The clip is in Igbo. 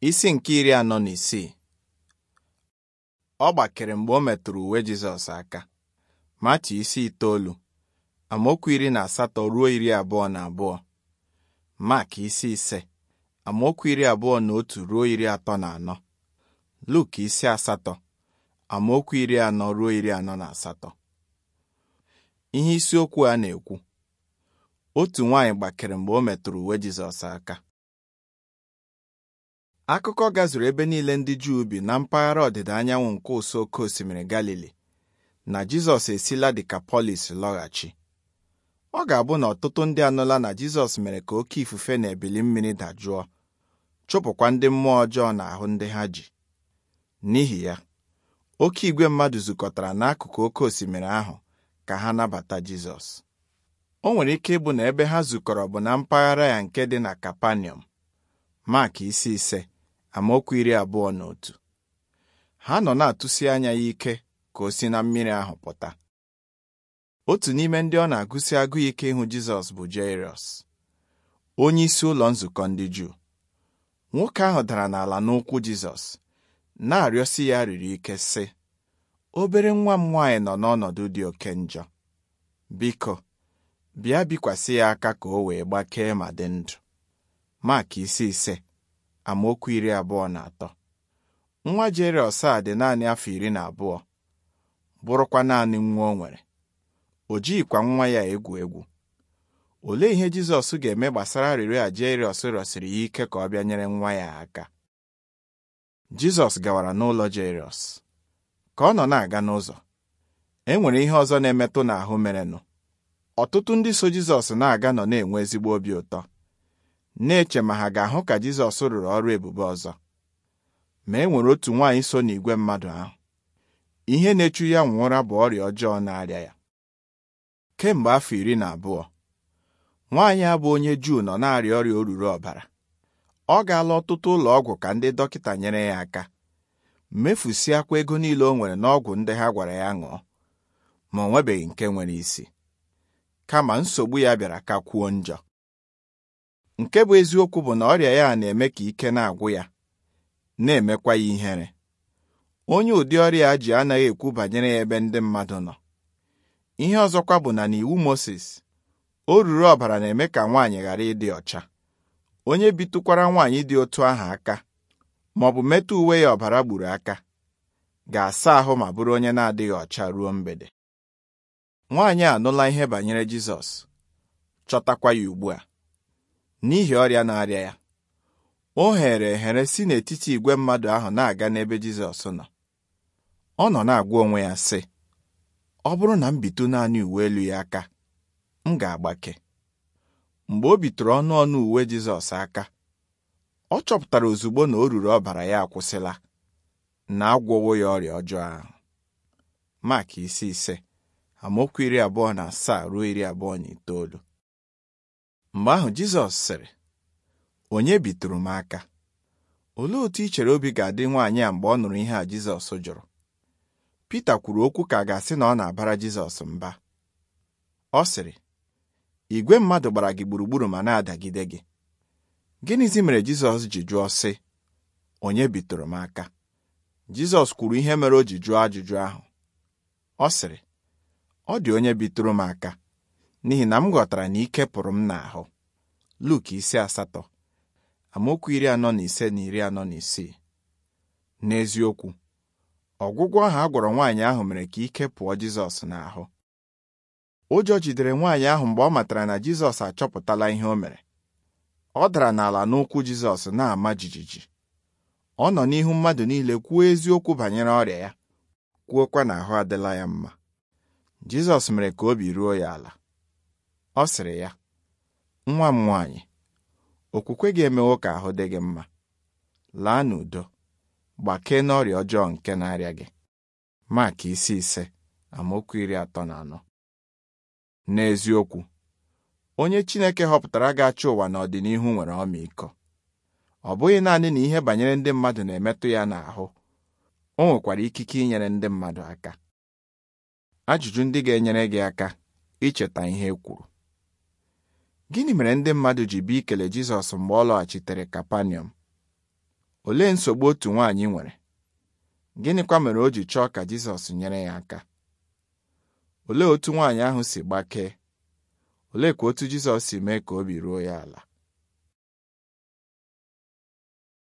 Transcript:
Isi nke iri anọ na isii ọ gbakere mgbe o metụrụ uwe Jizọs aka Matiu isi itoolu amaokwu iri na asatọ ruo iri abụọ na abụọ Mak isi ise amaokwu iri abụọ na otu ruo iri atọ na anọ Luk isi asatọ amaokwu iri anọ ruo iri anọ na asatọ ihe isiokwu a na-ekwu otu nwaanyị gbakere mgbe o metụrụ uwe Jizọs aka akụkọ gazuru ebe niile ndị Juu bi na mpaghara ọdịda anyanwụ nke ụsọ oké osimiri Galili na Jizọs esila Dikapolis lọghachi ọ ga-abụ na ọtụtụ ndị anụla na Jizọs mere ka oké ifufe na ebili mmiri dajụọ chụpụkwa ndị mmụọ ọjọọ n'ahụ ndị ha ji n'ihi ya oké igwe mmadụ zukọtara n'akụkụ oké osimiri ahụ ka ha nabata Jizọs o nwere ike ịbụ na ebe ha zukọrọ bụ na mpaghara ya nke dị na Kapanọm Mak isi ise amaokwu iri abụọ na otu ha nọ na-atụsi anya ya ike ka o si na mmiri ahụ pụta otu n'ime ndị ọ na-agụsi agụụ ike ịhụ Jizọs bụ Jairọs onye isi ụlọ nzukọ ndị Juu nwoke ahụ dara n'ala n'ụkwụ Jizọs na-arịọsi ya riri ike sị obere nwa m nwaanyị nọ n'ọnọdụ dị oke njọ biko bịa bikwasị ya aka ka o wee gbakee ma dị ndụ Mak isi ise amaokwu iri abụọ na atọ nwa Jairọs a dị naanị afọ iri na abụọ bụrụkwa naanị nwa o nwere o jighịkwa nwa ya egwu egwu olee ihe Jizọs ga-eme gbasara arịrịọ a Jairọs rịọsiri ya ike ka ọ bịa nyere nwa ya aka Jizọs gawara n'ụlọ Jairọs ka ọ nọ na-aga n'ụzọ e nwere ihe ọzọ na-emetụ n'ahụ merenụ ọtụtụ ndị so Jizọs na-aga nọ na-enwe ezigbo obi ụtọ na-eche ma ha ga-ahụ ka Jizọs rụrụ ọrụ ebube ọzọ ma e nwere otu nwaanyị so n'igwe mmadụ ahụ ihe na-echu ya nwụra bụ ọrịa ọjọọ na-arịa ya kemgbe afọ iri na abụọ nwaanyị a bụ onye Juu nọ na-arịa ọrịa oruru ọbara ọ gaala ọtụtụ ụlọ ọgwụ ka ndị dọkịta nyere ya aka mefusịakwa ego niile o nwere n'ọgwụ ndị ha gwara ya ṅụọ ma o nwebeghị nke nwere isi kama nsogbu ya bịara ka kwuo njọ nke bụ eziokwu bụ na ọrịa ya na-eme ka ike na-agwụ ya na-emekwa ya ihere onye ụdị ọrịa a ji anaghị ekwu banyere ya ebe ndị mmadụ nọ ihe ọzọkwa bụ na n'iwu Mozis o ruru ọbara na-eme ka nwaanyị ghara ịdị ọcha onye bitụkwara nwaanyị dị otu ahụ aka ma ọ bụ metụ uwe ya ọbara gburu aka ga-asa ahụ ma bụrụ onye na-adịghị ọcha ruo mgbede nwaanyị a anụla ihe banyere Jizọs chọtakwa ya ugbu a n'ihi ọrịa na-arịa ya o here ehere si n'etiti igwe mmadụ ahụ na-aga n'ebe Jizọs nọ ọ nọ na-agwa onwe ya sị ọ bụrụ na m bitụ naanị uwe elu ya aka m ga-agbake mgbe o bitụrụ ọnụ ọnụ uwe Jizọs aka ọ chọpụtara ozugbo na o ruru ọbara ya akwụsịla na agwọwo ya ọrịa ọjọọ ahụ Mak isi ise amaokwu iri abụọ na asaa ruo iri abụọ na itoolu mgbe ahụ Jizọs sịrị onye bitụrụ m aka olee otu i chere obi ga-adị nwaanyị a mgbe ọ nụrụ ihe a Jizọs jụrụ Pita kwuru okwu ka a ga-asị na ọ na-abara Jizọs mba ọ sịrị igwe mmadụ gbara gị gburugburu ma na-adagide gị gịnịzi mere Jizọs ji jụọ sị onye bitụrụ m aka Jizọs kwuru ihe mere o ji jụọ ajụjụ ahụ ọ sịrị ọ dị onye bitụrụ m aka n'ihi na m ghọtara na ike pụrụ m n'ahụ Luk isi asatọ amaokwu iri anọ na ise na iri anọ na isii n'eziokwu ọgwụgwọ ahụ a gwọrọ nwaanyị ahụ mere ka ike pụọ Jizọs n'ahụ ụjọ jidere nwaanyị ahụ mgbe ọ matara na Jizọs achọpụtala ihe o mere ọ dara n'ala n'ụkwụ Jizọs na-ama jijiji ọ nọ n'ihu mmadụ niile kwuo eziokwu banyere ọrịa ya kwuokwa na ahụ adịla ya mma Jizọs mere ka obi ruo ya ala ọ sịrị ya nwa m nwaanyị okwukwe gị emewo ka ahụ dị gị mma laa n'udo gbakee n'ọrịa ọjọọ nke na-arịa gị Mak isi ise amaokwu iri atọ na anọ n'eziokwu onye Chineke họpụtara ga-achị ụwa n'ọdịnihu nwere ọmịiko ọ bụghị naanị na ihe banyere ndị mmadụ na-emetụ ya n'ahụ o nwekwara ikike inyere ndị mmadụ aka ajụjụ ndị ga-enyere gị aka icheta ihe e kwuru gịnị mere ndị mmadụ ji bịa ikele Jizọs mgbe ọ lọghachitere Kapanọm Olee nsogbu otu nwaanyị nwere? Gịnịkwa mere o ji chọọ ka Jizọs nyere ya aka? Olee otu nwaanyị ahụ si gbakee? Oleekwa otu Jizọs si mee ka obi ruo ya ala?